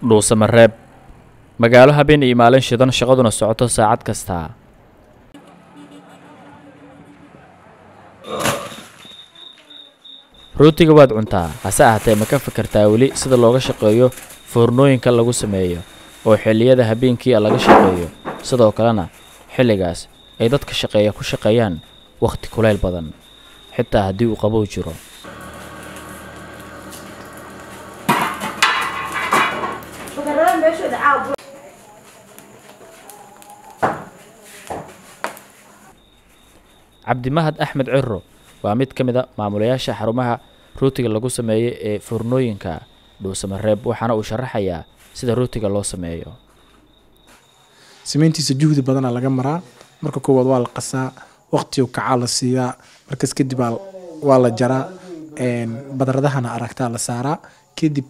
dhuusamareeb magaalo habeen iyo maalin shidan shaqaduna socoto saacad kasta rootiga waad cuntaa hase ahaatee ma ka fikirtaa weli sida looga shaqeeyo foornooyinka lagu sameeyo oo xilliyada habeenkii laga shaqeeyo sidoo kalena xilligaas ay dadka shaqeeya ku shaqeeyaan wakhti kulayl badan xitaa haddii uu qabow jiro cabdimahad axmed ciro waa mid ka mid a maamulayaasha xarumaha rootiga lagu sameeyo ee foornooyinka dhuusamareeb waxaana uu sharaxayaa sida rootiga loo sameeyo samayntiisa juhdi badana laga maraa marka koowaad waa la qasaa waqtiga kacaa la siiyaa markaas kadib waa la jaraa badradahana aragtaa la saaraa kadib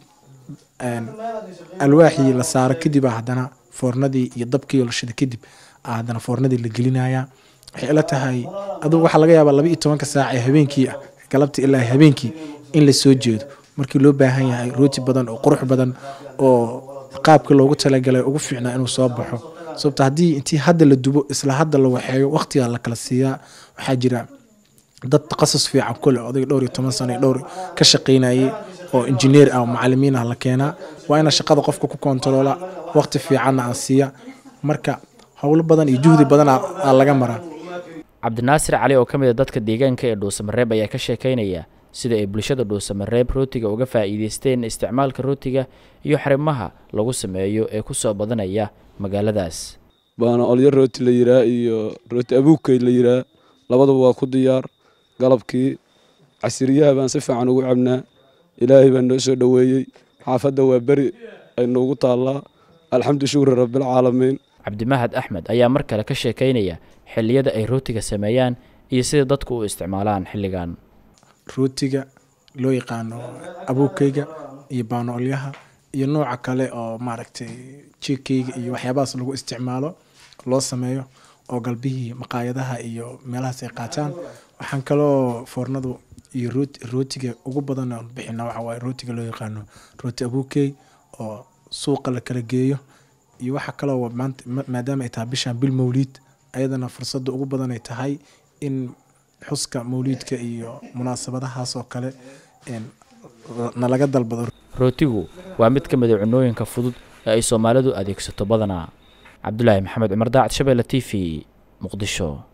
alwaaxii la saaro kadib haddana foornadii iyo dabkii la shida kadib haddana foornadii la gelinaya waxay ila tahay adugu waxaa laga yaabaa laba iyo tobanka saac ee habeenkii ah galabta ilaa habeenkii in la soo jeedo markii loo baahan yahay rooti badan oo qurux badan oo qaabka loogu talagalay ugu fiicnaa inuu soo baxo sababta haddii intii hadda la dubo isla hadda la waxeeyo waqtiga la kala siiyaa waxaa jira dad taqasus fiican kule odayga dhowr iyo toban sano dhowr ka shaqaynayay oo injineer ah oo macalimiin ah la keenaa waa ina shaqada qofka ku kontaroola waqti fiicanna aan siiya marka howlo badan iyo juhdi badan aa laga maraa cabdinaasir cali oo ka mid a dadka deegaanka ee dhuusamareeb ayaa ka sheekaynaya sida ay bulshada dhuusamareeb rootiga uga faa'iideysteen isticmaalka rootiga iyo xarimaha lagu sameeyo ee ku soo badanaya magaaladaas baana olyo rooti la yiraa iyo rooti abuugkay la yiraa labaduba waa ku diyaar galabkii casiriyaha baan si fiican ugu cabnaa ilaahay baa noo soo dhoweeyey xaafadda waa beri ay noogu taallaa alxamdu shukri rabbilcaalamiin cabdimahad axmed ayaa mar kale ka sheekaynaya xilliyada ay rootiga sameeyaan iyo sida dadku u isticmaalaan xilligan rootiga loo yaqaano abuugkayga iyo baanoolyaha iyo nooca kale oo maaragtay jikeyga iyo waxyaabahaas lagu isticmaalo loo sameeyo oo galbihii maqaayadaha iyo meelahaas ay qaataan waxaan kaloo foornadu iyo rootiga ugu badan oon bixina waxa waaye rootiga loo yaqaano rooti abuugkey oo suuqa la kala geeyo iyo waxa kaloo maanta maadaama ay tahay bishan bil mawliid ayadana fursadda ugu badan ay tahay in xuska mawliidka iyo munaasabadahaas oo kale nalaga dalbado rootigu waa mid ka mid a cunooyinka fudud ee ay soomaalidu adeegsato badanaa cabdulaahi maxamed cumar daacad shabeelle t v muqdisho